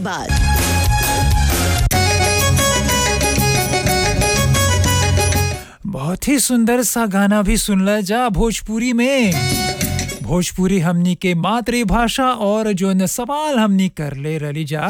बाद बहुत ही सुंदर सा गाना भी सुनला जा भोजपुरी में भोजपुरी हमनी के मातृभाषा और जो न सवाल हमनी कर ले रली जा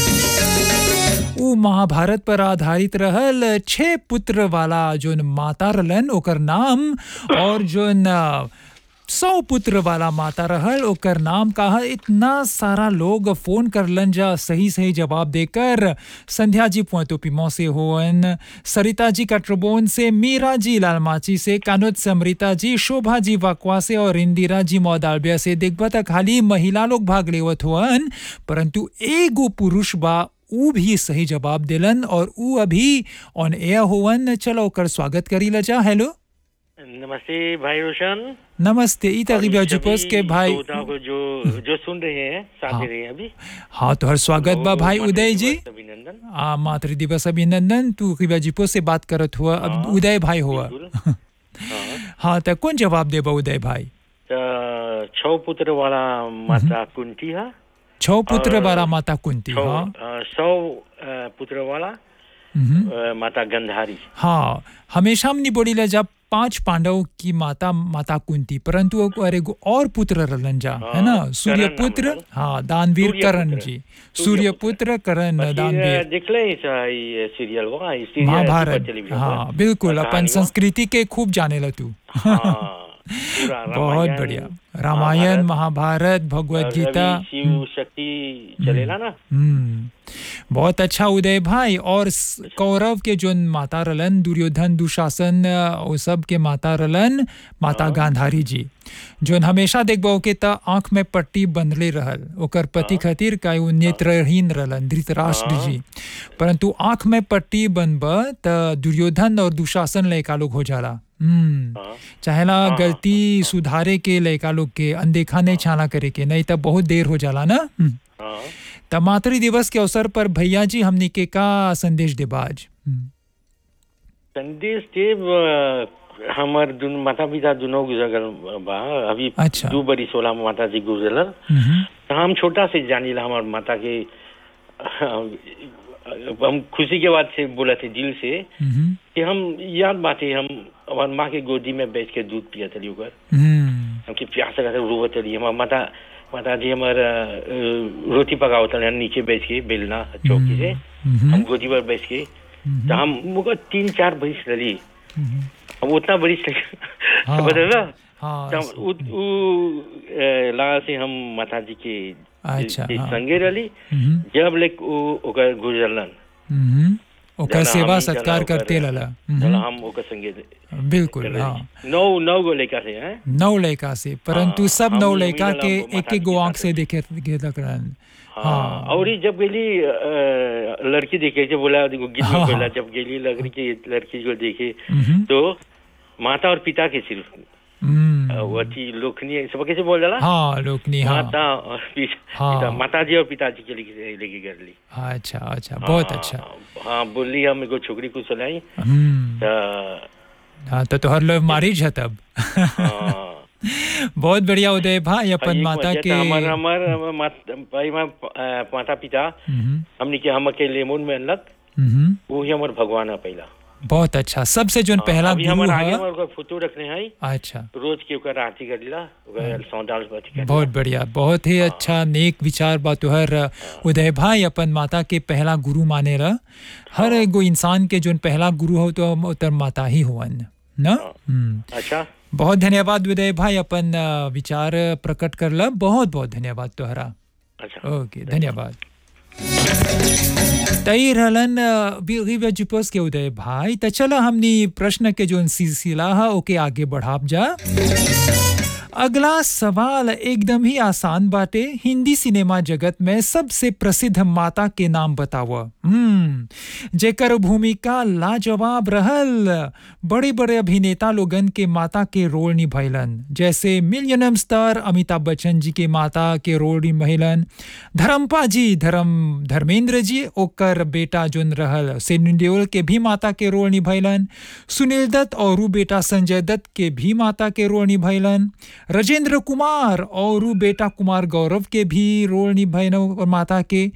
उ महाभारत पर आधारित रहल छह पुत्र वाला जो न माता रहलन ओकर नाम और जो न सौ पुत्र वाला माता रहल ओकर नाम का है इतना सारा लोग फोन करलन जा सही सही जवाब देकर संध्या जी पोतोपिमो से होवन सरिता जी कटरबोन से मीरा जी लालमाची से कानोद से अमृता जी शोभा जी वकवा से और इंदिरा जी मौदालबिया से देखबा त खाली महिला लोग भाग लेवत हुअन परंतु एगो पुरुष बा ऊ भी सही जवाब दिलन और ऊ अभी ऑन एयर होवन चलो ओकर स्वागत करी ला जा हेलो नमस्ते भाई रोशन नमस्ते ई और तरीबा सभी जुपोस के भाई श्रोताओं को जो जो सुन रहे हैं साथ हाँ। दे रहे हैं अभी हाँ तो हर स्वागत बा बहुत- भाई बहुत उदय जी दिवस अभिनंदन आ मातृ दिवस अभिनंदन तू रिबा जुपो से बात करत हुआ अब हाँ, उदय भाई हुआ बिल्कुल। हाँ। हाँ तो कौन जवाब देबा उदय भाई त छौ पुत्र वाला माता कुंती है छौ पुत्र और वाला माता कुंती छौ हाँ अ, सौ अ, पुत्र वाला हम्म। अ, माता गंधारी हाँ हमेशा हमने बोली ला जब पांच पांडवों की माता माता कुंती परंतु वो अरे एगो और पुत्र रहलन जा है ना हाँ, सूर्य करण नाम पुत्र रहल। हाँ दानवीर सूर्य करण पुत्र। जी सूर्य सूर्य पुत्र। पुत्र करण પછી, दानवीर अ, देखले इस, अ, ये सीरियल वो इस सीरियल महाभारत सुपर टेलीविजन हाँ पर। बिल्कुल और अपन कहानी वो। संस्कृति के खूब जाने ला तू हाँ, पूरा बहुत रामायण, बढ़िया रामायण महाभारत भगवत और गीता रवि, शिव शक्ति चलेला ना हम्म बहुत अच्छा उदय भाई और स- कौरव के जो माता रलन दुर्योधन दुशासन अ, वो सब के माता रलन माता गांधारी जी जो हमेशा देखबो के त आंख में पट्टी बंधले रहल ओकर पति खातिर का वो नेत्रहीन रहलन धृतराष्ट्र हाँ। जी परंतु आंख में पट्टी बनब त दुर्योधन और दुशासन लयका लोग हो जाला हम्म हाँ। चाहेला हाँ, गलती सुधारे के लयका लोग के अनदेखा नहीं छाना करे के नहीं तब बहुत देर हो जाला ना हम्म। हाँ त मातृ दिवस के अवसर पर भैया जी हमनी के का संदेश देबा आज हम्म, संदेश देव अ, हमर दुन माता पिता दुनो गुजर गल बा अभी अच्छा। दू बरी सोलह में माता जी गुजरल हम्म, त हम छोटा से जानीला हमार माता के हम खुशी के बात से बोला थे दिल से हम्म, कि हम याद बाटे हम हमार माँ के गोदी में बैठ के दूध पिया थी ओकर हम्म, हमके प्यास लगा था रोवत रही हमार माता माता जी हमार अ, अ, रोटी पकावत रहे नीचे बैठ के बेलना चौकी से हम्म, हम गोदी पर बैठ के तो हम मुझे तीन चार बरिस रही हम्म, हम उतना बरिस हाँ। बदल ना हाँ तो हम उ, उ अ, लगा से हम माता जी के अच्छा, के हाँ। संगे रही हम्म, जब ले उ- ओकर गुजरलन हम्म, ओकर जना सेवा हम सत्कार जना करते ओकर- लला जना हम्म, हम ओकर संगे बिल्कुल रही। हाँ नौ नौ गो लड़का से हैं नौ लड़का से परंतु हाँ, सब हम नौ यही लड़का मिलल के हमको एक माता एक गो जी के आंख से साथ। देखे देखे रहन हाँ हाँ और ये जब गेली अ, लड़की देखे जो बोला देखो गीत में हाँ, बोला हाँ। जब गेली लड़की के लड़की को देखे हम्म, तो माता और पिता के सिर्फ हम्म, अ, वो थी लोकनी सब कैसे बोल जाला हाँ लोकनी हाँ माता और पिता हाँ। पिता- माता जी और पिताजी के लेके लेके कर ली अच्छा अच्छा बहुत अच्छा हाँ, हाँ बोली हम एगो छोकरी को सुनाई हम्म त हाँ तो तोहर लव मैरिज है तब हाँ बहुत बढ़िया उदय भाई अपन एक माता वजह के था हमार हमार हमार मात- भाई माँ अ, माता पिता हम्म, हमने के हम के लेमन में अनलक हम्म, वो ही हमार भगवान है पहला बहुत अच्छा सबसे जो पहला अभी गुरु हमार आगे है हमार ओकर फोटो रखने हैं अच्छा रोज के ओकर आरती कर लीला ओकर सौंदाल बती कर बहुत बढ़िया बहुत ही अच्छा नेक विचार बा तुहर उदय भाई अपन माता के पहला गुरु माने रह हर एगो इंसान के जो पहला गुरु हो तो उतर माता ही हुवन ना हम्म अच्छा बहुत धन्यवाद उदय भाई अपन अ, विचार प्रकट करला बहुत बहुत धन्यवाद तोहरा अच्छा ओके धन्यवाद तई रहलन बिगिबा जुपस के उदय भाई त चला हमनी प्रश्न के जोन सिलसिला है ओके आगे बढ़ाब जा अगला सवाल एकदम ही आसान बाटे हिंदी सिनेमा जगत में सबसे प्रसिद्ध माता के नाम बताव हम्म जेकर भूमिका लाजवाब रहल बड़े बड़े अभिनेता लोगन के माता के रोल निभैलन जैसे मिलियनम स्टार अमिताभ बच्चन जी के माता के रोल निभैलन धर्मपा जी धर्म धर्मेंद्र जी ओकर बेटा जोन रहल सेनु देओल के भी माता के रोल निभैलन सुनील दत्त और उ बेटा संजय दत्त के भी माता के रोल निभैलन राजेंद्र कुमार और उ बेटा कुमार गौरव के भी रोल निभैन और माता के